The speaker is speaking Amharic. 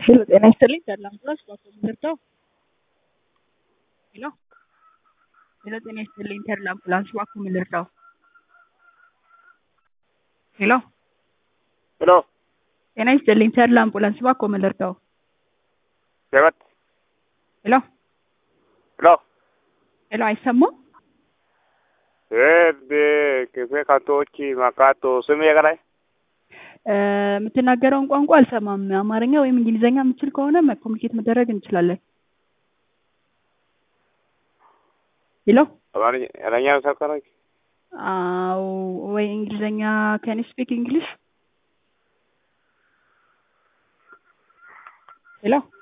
ሄሎ ጤና ይስጥልኝ ሰላም ፕላስ ባኮ ምድርተው ሄሎ ሄሎ ጤና ይስጥልኝ ተድላ አምቡላንስ ባኮ ምድርተው ሄሎ ሄሎ ጤና ይስጥልኝ ተድላ አምቡላንስ ባኮ ምድርተው ጀበት ሄሎ ሄሎ ሄሎ አይሰማም ክፌ ካንቶች ማካቶ ስም የቀላይ የምትናገረውን ቋንቋ አልሰማም። አማርኛ ወይም እንግሊዘኛ የምችል ከሆነ ኮሚኒኬት መደረግ እንችላለን። ሄሎ አማርኛ ሰከረች አዎ፣ ወይ እንግሊዘኛ ካን ስፒክ እንግሊሽ ሄሎ